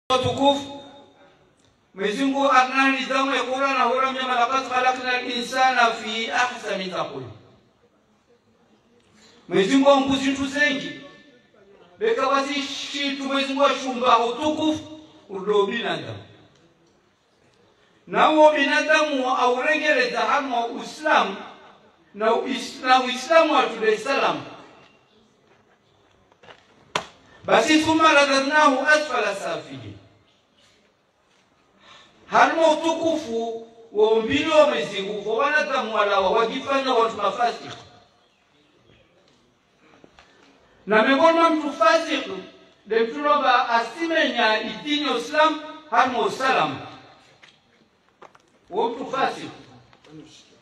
tukufu Mwenyezi Mungu ana nidhamu ya Qur'an na hura mnyama laqad khalaqna al-insana fi ahsani taqwim. Mwenyezi Mungu ambuzi ntu zengi beka wazi shitu Mwenyezi Mungu ashumba utukufu udo binadamu nawo binadamu aurengereza hamo Uislamu na Uislamu Uislamu wa Dar es Salaam basi thumma radadnahu asfala safilin harimo utukufu wa umbili wa Mwenyezi Mungu kwa wanadamu walawa wajifanya watu mafasiki na miongoni mwa mtu fasiki de mtuloba asimenya idini ya Islam harimo usalamu wo mtu fasiki